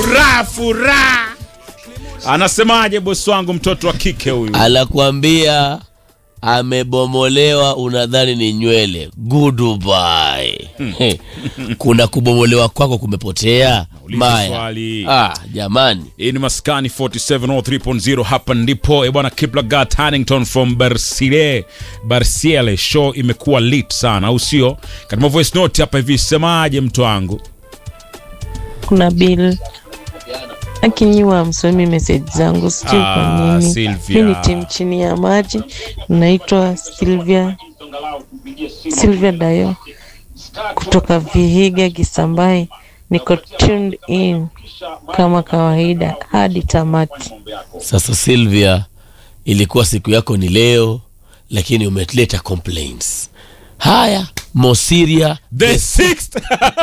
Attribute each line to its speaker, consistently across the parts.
Speaker 1: furaha furaha. Anasemaje bosi wangu, mtoto wa kike huyu?
Speaker 2: anakuambia amebomolewa, unadhani ni nywele. Goodbye. Kuna kubomolewa kwako kumepotea
Speaker 1: Uliza
Speaker 2: Maya.
Speaker 1: swali.
Speaker 2: Ah, jamani
Speaker 1: Hii ni Maskani 4703.0 hapa ndipo e bwana Kiplagat Hannington from Barsile Barsiele show imekuwa lit sana au sio? Katika voice note hapa hivi semaje mtu wangu?
Speaker 3: kuna bill akinyiwa msomi message zangu sijui
Speaker 1: Ah,
Speaker 3: kwa nini
Speaker 1: Sylvia.
Speaker 3: mi ni timu chini ya maji naitwa Sylvia Sylvia Dayo kutoka Vihiga Kisambai niko tuned in kama kawaida hadi tamati
Speaker 2: sasa Sylvia, ilikuwa siku yako ni leo, lakini umeleta complaints. Haya, Mosiria
Speaker 1: The sixth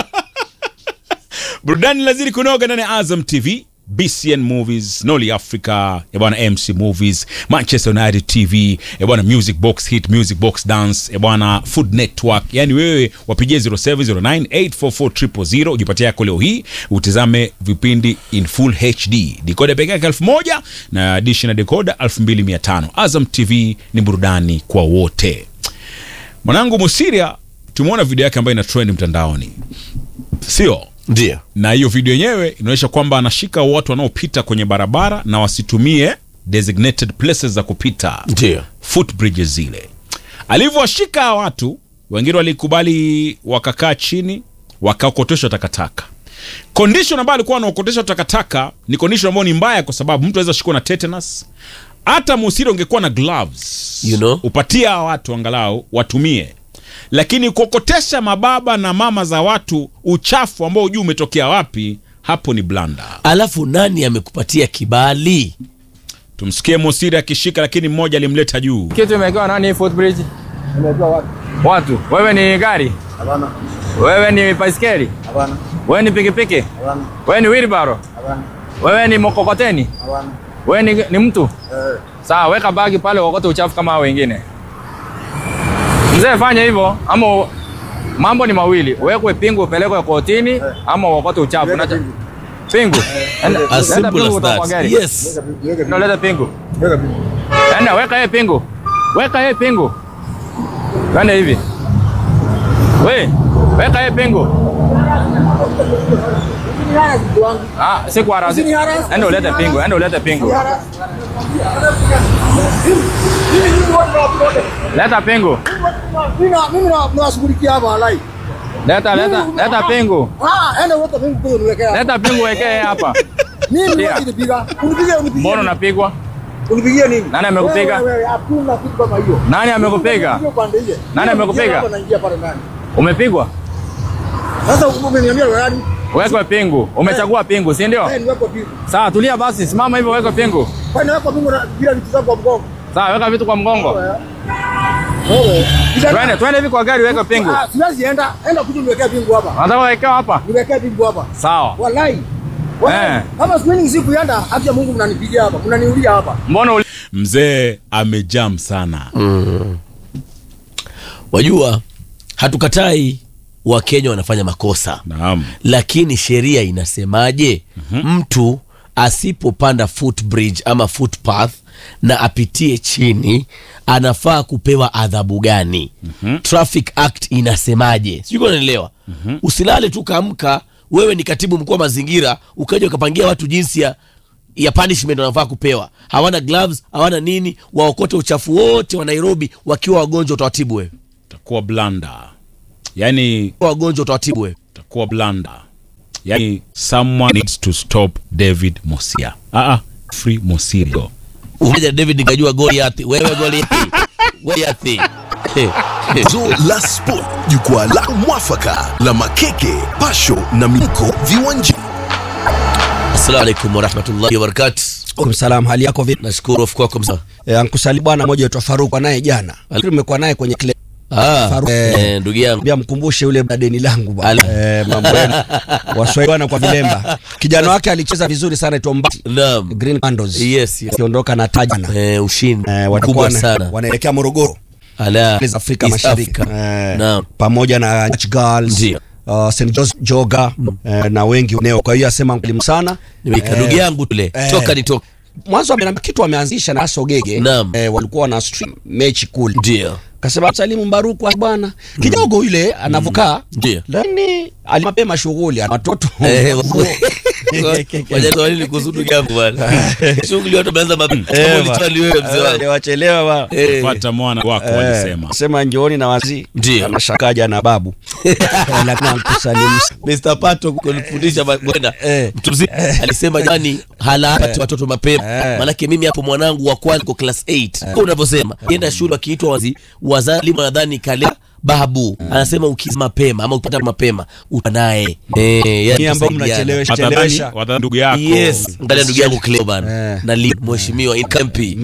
Speaker 1: burudani lazidi kunoga ndani ya Azam TV BCN Movies, Noli Africa, ya bwana MC Movies, Manchester United TV, ya bwana Music Box Hit, Music Box Dance, ya bwana Food Network. Yani wewe wapigie 0709844000 ujipatie yako leo hii, utizame vipindi in full HD. Decoder pekee yake 1000 na dish na decoder 2500. Azam TV ni burudani kwa wote. Mwanangu Musiria tumeona video yake ambayo ina trend mtandaoni, sio?
Speaker 2: ndio
Speaker 1: Na hiyo video yenyewe inaonyesha kwamba anashika watu wanaopita kwenye barabara na wasitumie designated places za kupita,
Speaker 2: ndio
Speaker 1: footbridges zile. Alivyowashika hawa watu, wengine walikubali, wakakaa chini, wakaokoteshwa takataka. Condition ambayo alikuwa anaokoteshwa takataka ni condition ambayo ni mbaya, kwa sababu mtu anaweza shikwa na tetanus. Hata Musiri ungekuwa na gloves
Speaker 2: You know?
Speaker 1: upatie hawa watu angalau watumie, lakini kuokotesha mababa na mama za watu uchafu ambao hujui umetokea wapi, hapo ni blanda.
Speaker 2: Alafu nani amekupatia kibali?
Speaker 1: Tumsikie Musiri akishika, lakini mmoja alimleta juu.
Speaker 4: Kitu imewekewa nani footbridge? Watu. Wewe ni gari?
Speaker 5: Hapana,
Speaker 4: Wewe ni baiskeli?
Speaker 5: hapana,
Speaker 4: Wewe ni pikipiki?
Speaker 5: hapana,
Speaker 4: Wewe ni wheelbarrow?
Speaker 5: hapana,
Speaker 4: Wewe ni mkokoteni?
Speaker 5: hapana.
Speaker 4: Wewe ni, ni mtu?
Speaker 5: Eh,
Speaker 4: Sawa, weka bagi pale uokote uchafu kama hao wengine. Mzee, fanya hivyo ama mambo ni mawili, uwekwe pingu upelekwe kotini ama uokote uchafu.
Speaker 5: Weka
Speaker 4: Unacha-
Speaker 5: pingu.
Speaker 4: Pingu. Enda-
Speaker 2: As
Speaker 4: leta
Speaker 2: simple
Speaker 4: pingu
Speaker 2: as
Speaker 4: kutoka kwa
Speaker 2: that.
Speaker 4: gari.
Speaker 2: Yes.
Speaker 5: weka pingu, weka
Speaker 4: Ndio
Speaker 5: pingu,
Speaker 4: leta pingu.
Speaker 5: weka pingu.
Speaker 4: Enda weka yeye pingu. Weka yeye pingu. Twende hivi. We, weka yeye pingu. Ah, si kwa rasi. Enda ulete pingu, enda ulete pingu. Leta pingu.
Speaker 5: Mimi na- mimi na- nawashughulikia hapa walai.
Speaker 4: Leta leta leta pingu.
Speaker 5: Ah, enda weka pingu kule niwekea.
Speaker 4: Leta pingu wekee hapa.
Speaker 5: Mimi
Speaker 4: Ndio.
Speaker 5: wewe unipiga. Unipigie unipigie.
Speaker 4: Mbona unapigwa?
Speaker 5: Unipigie nini?
Speaker 4: Nani amekupiga?
Speaker 5: Wewe, wewe, Hakuna kitu kama hiyo.
Speaker 4: Nani amekupiga?
Speaker 5: Unipigie upande ile.
Speaker 4: Nani amekupiga?
Speaker 5: Hapa naingia pale ndani.
Speaker 4: Umepigwa?
Speaker 5: Sasa umeniambia wewe nani?
Speaker 4: Wekwe pingu. Umechagua pingu, si ndio?
Speaker 5: Eh, niweke pingu.
Speaker 4: Sawa, tulia basi, simama hivyo wekwe pingu.
Speaker 5: Kwani naweka pingu na bila vitu zangu kwa mgongo.
Speaker 4: Sawa, weka vitu kwa mgongo.
Speaker 5: Wewe.
Speaker 4: Twende, twende hivi kwa gari weke pingu.
Speaker 5: Ah, siwezi enda. Enda kuja niwekee pingu hapa.
Speaker 4: Unataka wekewa hapa?
Speaker 5: Niwekee pingu hapa.
Speaker 4: Sawa.
Speaker 5: Wallahi. Wallahi.
Speaker 4: Eh.
Speaker 5: Kama siku siku yanda, haki ya Mungu mnanipigia hapa. Mnaniulia hapa.
Speaker 4: Mbona uli...
Speaker 1: Mzee amejam sana.
Speaker 2: Wajua, hatukatai Wakenya wanafanya makosa,
Speaker 1: Naam.
Speaker 2: lakini sheria inasemaje? Mtu asipopanda footbridge ama footpath na apitie chini anafaa kupewa adhabu gani? Traffic Act inasemaje? Sijui unanielewa. Usilale tu kaamka, wewe ni katibu mkuu wa mazingira, ukaja ukapangia watu jinsi ya ya punishment wanafaa kupewa. Hawana gloves, hawana nini, waokote uchafu wote wa Nairobi wakiwa wagonjwa, utawatibu wewe?
Speaker 1: Takuwa blanda. Yaani
Speaker 2: Wagonjwa utawatibu wewe?
Speaker 1: takuwa blanda. Yaani someone needs to stop David Mosia. Ah ah, free Mosirio.
Speaker 2: Umoja David nikajua Goliath. Wewe Goliath. Goliath.
Speaker 6: Zo la Sport, jukwaa la mwafaka la makeke, pasho na miko viwanjani.
Speaker 2: Assalamu alaikum warahmatullahi wabarakatuh.
Speaker 7: Salam, hali yako vipi?
Speaker 2: Nashukuru of kwako msa.
Speaker 7: E, ankusali bwana mmoja aitwa Faruk naye jana. Tumekuwa naye kwenye kile
Speaker 2: Ah,
Speaker 7: Faru-
Speaker 2: eh, ndugu yangu.
Speaker 7: Bia mkumbushe yule deni langu bwana.
Speaker 2: Ala.
Speaker 7: Eh, mambo yenu. Waswahili bwana kwa vilemba. Kijana wake alicheza vizuri sana aitwa Mbati.
Speaker 2: Naam.
Speaker 7: Green Pandos.
Speaker 2: Yes, yes.
Speaker 7: Akiondoka na taji na
Speaker 2: Eh, ushindi
Speaker 7: eh,
Speaker 2: mkubwa
Speaker 7: watakuwa wana-
Speaker 2: sana.
Speaker 7: wanaelekea Morogoro.
Speaker 2: Ala.
Speaker 7: Za Afrika
Speaker 2: East
Speaker 7: Mashariki.
Speaker 2: Africa.
Speaker 7: Eh,
Speaker 2: Naam.
Speaker 7: pamoja na Dutch Girls.
Speaker 2: Ndio.
Speaker 7: uh, St George Joga eh, na wengi wengineo. Kwa hiyo asema mwalimu sana
Speaker 2: Nimeika
Speaker 7: Eh,
Speaker 2: ndugu yangu tule
Speaker 7: eh.
Speaker 2: toka nitoka
Speaker 7: mwanzo amenambia kitu wameanzisha na Aso Gege
Speaker 2: Naam.
Speaker 7: eh, walikuwa wana stream mechi kule
Speaker 2: ndio
Speaker 7: kasema Salimu Mbaruku ah, bwana kidogo yule anavokaa
Speaker 2: Ndio.
Speaker 7: lakini alimapema shughuli ana watoto
Speaker 2: Eh, Wajaza walini kuzudu jambo bwana. Shughuli watu wameanza mapema. Kama ulitwali wewe mzee wangu.
Speaker 7: wachelewa ba
Speaker 2: Eh,
Speaker 1: Fuata mwana wako
Speaker 7: Eh,
Speaker 1: walisema.
Speaker 7: sema njooni na wazi
Speaker 2: Ndio.
Speaker 7: anashakaja na babu lakini akusalimu
Speaker 2: Mr. Pato kunifundisha ma- bwana
Speaker 7: Eh.
Speaker 2: mtu mzima alisema jamani halapati watoto mapema
Speaker 7: Eh.
Speaker 2: maanake mimi hapo mwanangu wa kwanza kwa class 8 Kwa unavyosema kienda shule akiitwa wazi wazalimu nadhani kale babu anasema ukiza mapema ama ukipata mapema utanaye eh yani
Speaker 7: Ni ambao
Speaker 2: tusaidiane.
Speaker 7: mnachelewesha
Speaker 1: Watadhani
Speaker 7: chelewesha
Speaker 1: watadhani ndugu yako.
Speaker 2: yes angalia ndugu yangu Cleo bana
Speaker 7: Eh.
Speaker 2: na li mheshimiwa in campi